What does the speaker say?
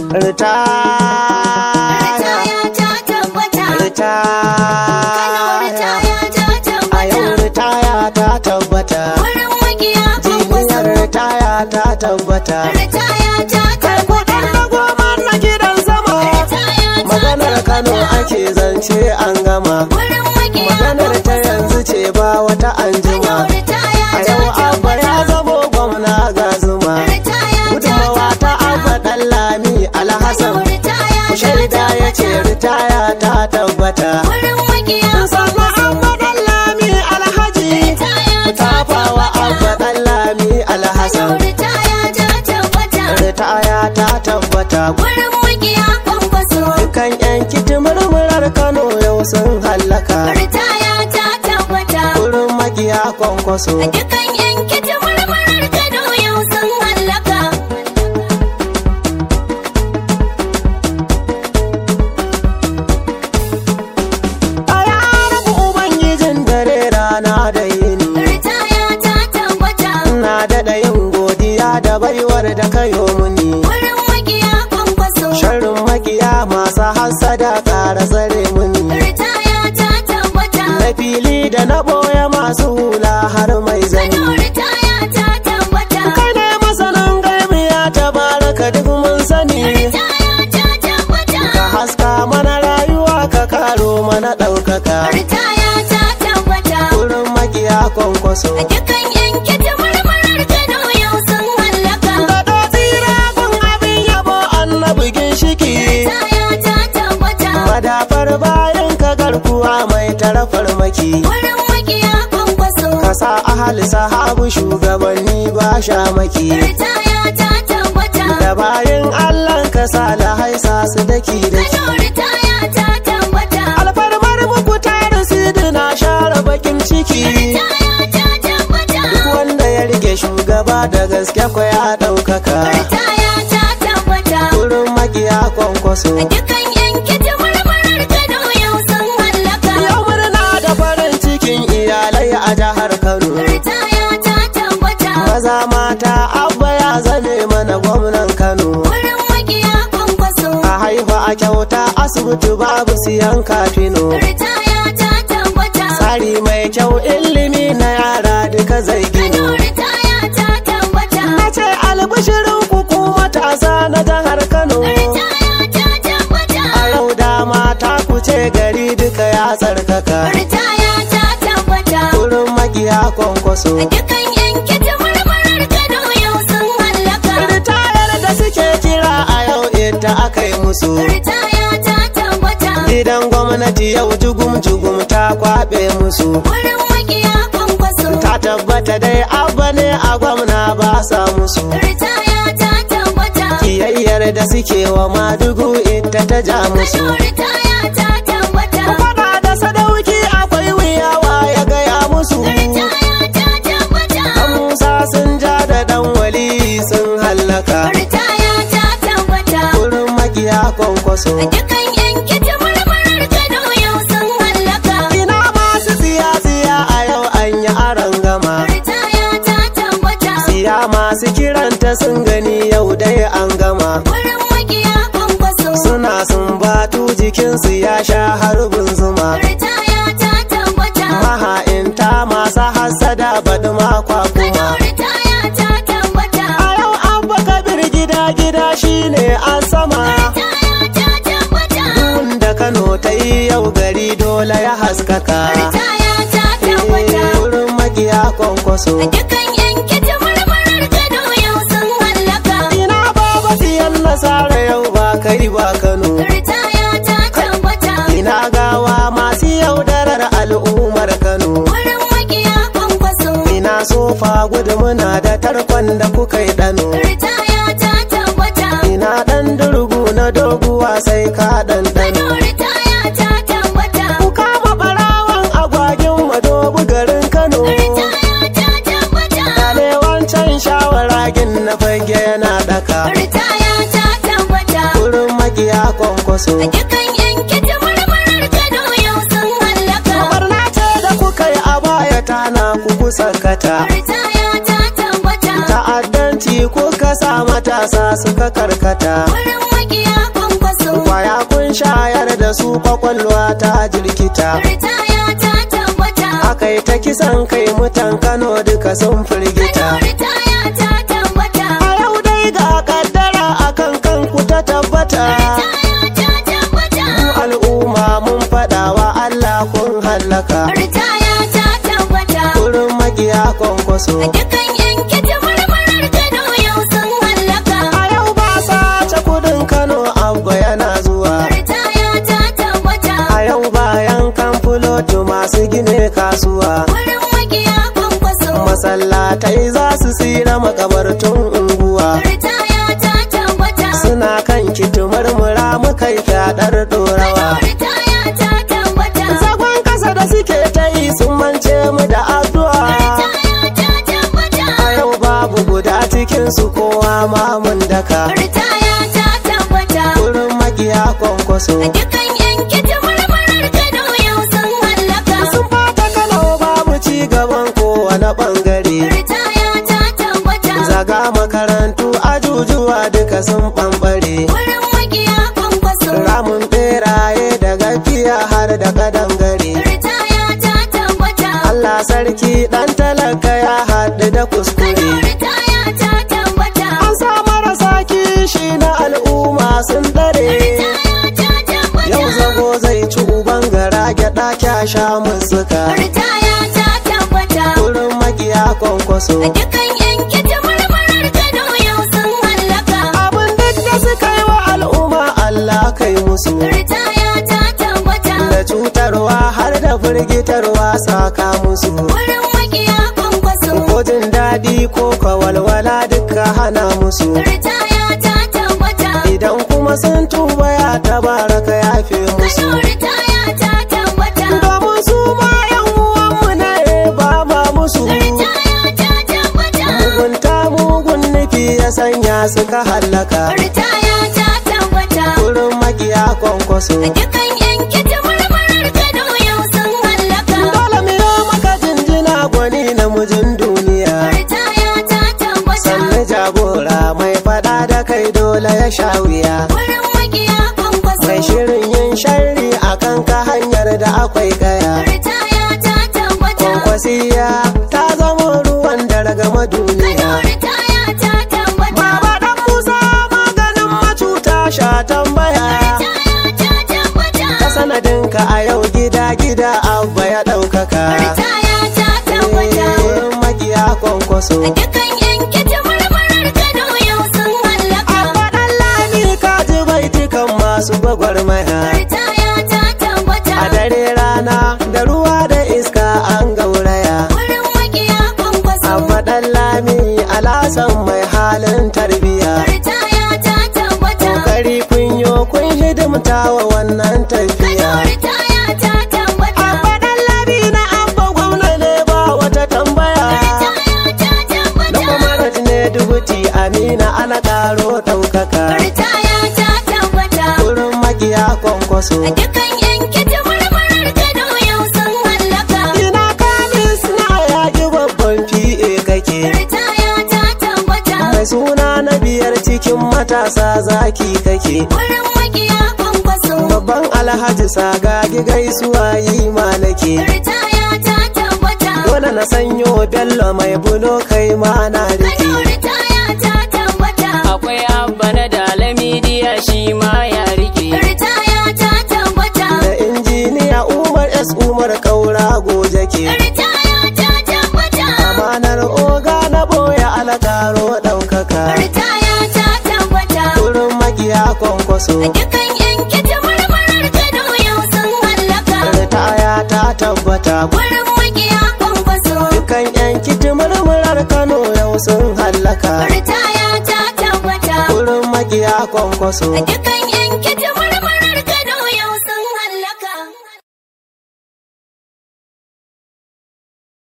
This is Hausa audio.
rita Ritaya ta tabbata. rita Kano ritaya ta a yau tabbata. ritaya ta tabbata Wurin makiya jiniyar kwankwaso. ritaya ta tabbata Ritaya ta tabbata. na goma na gidan sama Ritaya ta maganar kano tabbata. ake zance an gama Wurin makiya maganar ta kwankwaso. yanzu ce ba wata anjima Kano ritaya a ta yau abba ya tabbata. zamo gwamna ga zuma Ritaya ta gudunmawa ta abba tabbata. dan lami alhassan Kano ritaya ku ta shaida ya ce tabbata. ritaya ta tabbata Wurin makiya sannan kwankwaso. abba dan lami alhaji Ritaya ku ta tafawa abba tabbata. dan lami Kano alhassan ritaya ta tabbata. ritaya ta tabbata Wurin makiya kwankwaso. dukan yan kiti murmurar kano yau sun hallaka Ritaya ta tabbata. wurin makiya kwankwaso Dukan yanke ta marmarar Kano yau sun hallaka. a rabu ubangijin dare rana da yini Ritaya ta tabbata. na daɗa yin godiya da baiwar da kayo muni Wurin makiya kwankwaso. sharrin makiya masu hassada ƙara tsare muni Ritaya ta tabbata. na fili da na ɓoye masu hula har mai zani Kano ritaya ta tabbata. kai ne masanin gaimiya ta baraka duk mun sani Ritaya ta tabbata. ka haska mana rayuwa ka karo mana ɗaukaka Ritaya ta tabbata. wurin makiya kwankwaso Dukan yanke ta marmarar Kano yau sun hallaka. da tsira kun abin yabo annabi ginshiki Ritaya ta tabbata. madafar bayan ka garkuwa mai tara farmaki Wurin makiya kwankwaso. ka sa ahali sahabu shugabanni ba shamaki Ritaya ta tabbata. da bayan allah ka sa lahaisa su daki daki Kano ritaya ta tabbata. alfarmar muku tarin sidina share bakin ciki Ritaya ta tabbata. duk wanda ya rike shugaba da gaske ko ya ɗaukaka Ritaya ta tabbata. wurin makiya kwankwaso Dukan yanke ta marmarar Kano yau sun hallaka. yau murna da farin cikin iyalai a jihar kano Ritaya ta tabbata. maza mata abba ya zame mana gwamnan kano Wurin makiya kwankwaso. a haifa a kyauta asibiti babu siyan kafino Ritaya ta tabbata. tsari mai kyau ilimi na yara duka zai Kano gino ritaya ta tabbata. na ce albishirin ku matasa na jihar kano Ritaya ta tabbata. a yau dama ta kuce gari duka ya tsarkaka Ritaya ta tabbata. wurin makiya kwankwaso Dukan yanke ta marmarar Kano yau sun hallaka. ritayar da suke kira a yau ita aka yi musu Ritaya ta tabbata. gidan gwamnati yau jugum-jugum ta kwaɓe musu Wurin makiya kwankwaso. ta tabbata dai abba ne a gwamna ba sa musu Ritaya ta tabbata. kiyayyar da suke wa madugu ita ta ja musu Kano ritaya ta tabbata. fada da sadauki akwai wuyawa ya gaya musu Ritaya ta tabbata. Dan musa sun ja da dan wali sun hallaka Ritaya ta tabbata. wurin makiya kwankwaso Dukan yanke ta marmarar Kano yau sun hallaka. ina masu tsiya-tsiya a yau an yi aron gama Ritaya ta tabbata. tsiya masu kiranta sun gani yau dai an gama Wurin makiya kwankwaso. suna sumbatu jikinsu ya sha harbin zuma Ritaya ta tabbata. maha'inta masu hassada baɗi makwa Kano kuma ritaya ta tabbata. a yau abba kabir gida gida shine an sama Ritaya ta tabbata. da kano ta yi yau gari dole ya haskaka Ritaya ta tabbata. Eh, wurin makiya kwankwaso Dukan yanke ta marmarar Kano yau sun hallaka. ina baba siyan nasara yau ba kai ba kano Ritaya ta tabbata. ina gawa masu yaudarar al'ummar kano Wurin makiya kwankwaso. ina sofa gudu muna da tarkon da kuka yi ɗano Ritaya ta tabbata. ina ɗan durgu na doguwa sai ka Kano ɗanɗano ritaya ta tabbata. ku kama ɓarawan agwagin madobu garin kano Ritaya ta tabbata. Dale wancan shawaragin na fage yana ɗaka Ritaya ta tabbata. wurin makiya kwankwaso Dukan yanke ta marmarar Kano yau sun hallaka. barna ce da kuka yi a baya tana ku kusa kata Ritaya ta tabbata. ta'addanci kuka sa matasa suka karkata Wurin makiya kwankwaso. Kwaya kun shayar da su kwakwalwa ta jirkita. Ritaya ta tabbata. Aka yi ta kisan kai mutan Kano duka sun firgita. Kano ritaya ta tabbata. A yau dai ga kaddara akan kanku ta tabbata. Ritaya ta tabbata. Mu al'umma mun faɗa wa Allah kun hallaka. Ritaya ta tabbata. Kurin makiya kwankwaso. Dukan yanki ta marmarar Kano yau sun hallaka. A yau ba sace kudin Kano abba yana zuwa. Ritaya ta tabbata. A yau bayan kan fulotu masu gine kasuwa. Wurin makiya kwankwaso. Masallatai za su tsira makabartun unguwa. Ritaya ta tabbata. Suna kan kitumar mura muka yi fyaɗar ɗorawa. Ritaya ta tabbata. Zagon kasa da suke ta yi sun mance mu da addu'a. Ritaya ta tabbata. A yau babu guda cikin su kowa ma mun daka. Ritaya ta tabbata. Kurin makiya kwankwaso. Dukan yanki ta marmarar Kano yau sun hallaka. Sun fata kalau babu ci gaban kowane ɓangare. Ritaya ta tabbata. Zaga makarantu ajujuwa duka sun ɓamɓare. Wurin makiya kwankwaso. Ramun ɓeraye da gafiya har da kadangare. Ritaya ta tabbata. Allah sarki ɗan talaka ya haɗu da Kano kuskure. ritaya ta tabbata. An sa marasa kishi na al'umma sun dare. Ritaya ta tabbata. Yau zago zai ci uban gara gyaɗa kyasha mun suka. Ritaya ta tabbata. Kurin makiya kwankwaso. Dukan yanki ta marmarar Kano yau sun hallaka. Abin duk da suka yi wa al'umma Allah kai musu. Ritaya ta tabbata. Da cutarwa har da firgitarwa saka musu. Wurin makiya kwankwaso. Ko jin daɗi ko kawalwala duka hana musu. Ritaya ta tabbata. Idan kuma sun tuba ya tabaraka ya fi musu. Kano ritaya ta tabbata. Domin su ma yan uwanmu ne ba ma musu. Ritaya ta tabbata. Mugunta mugun nufi ya sanya suka hallaka. Ritaya ta tabbata. Kurin makiya kwankwaso. Dukan yanki ta marmarar Kano yau sun hallaka. Dole mu yi maka jinjina gwani namijin duniya. Ritaya ta tabbata. Sannu jagora mai fada da kai dole ya sha wuya. Wurin makiya kwankwaso. Mai shirin yin sharri a kan ka hanyar da akwai kaya. Ritaya ta tabbata. Kwankwasiya ta zama ruwan dargama duniya. Kano ritaya ta tabbata. Baba dan Musa maganin macuta sha tambaya. Ritaya ta tabbata. Ta sanadinka a yau gida gida abba ya ɗaukaka. Ritaya ta tabbata. Wurin makiya kwankwaso. Dukan yanki ta marmarar Kano yau sun hallaka. Abba ɗan lami ka ji baitukan masu gwagwarmaya. Ritaya ta tabbata. A dare rana da ruwa da iska an gauraya. Wurin makiya kwankwaso. Abba ɗan lami alasan mai halin tarbiya. Ritaya ta tabbata. Kokari kun yo kun hidimta wa wannan tafiya. Kano ritaya ta tabbata. Abba ɗan lami na abba gwamna ne ba wata tambaya. Ritaya ta Na tabbata. kwamarat ne dubuti amina ana ƙaro ɗaukaka. Ritaya ta tabbata. Wurin makiya kwankwaso. Dukan yanki ta marmarar Kano yau sun hallaka. Ina kamis na yaƙi babban fi'e kake. Ritaya ta tabbata. Mai suna na biyar cikin matasa zaki kake. Wurin makiya kwankwaso. Babban alhaji sagagi gaisuwa yi ma nake. Ritaya ta tabbata. Dole na sanyo bello mai bulo kai ma na rike. Kano ritaya ta tabbata. akwai abba na dalamidiya shi ma ya rike Ritaya ta tabbata. Da injiniya Umar S Umar Kaura goje ke. Ritaya ta tabbata. Amanar oga na boye alakaro ɗaukaka. Ritaya ta tabbata. Wurin magiya kwankwaso. Dukan yanki ta marmarar Kano yau sun hallaka. Ritaya ta tabbata. Wurin makiya kwankwaso. Dukan yan kiti murmurar Kano yau sun hallaka. Ritaya ta tabbata. Wurin magiya kwankwaso. Dukan yanki ta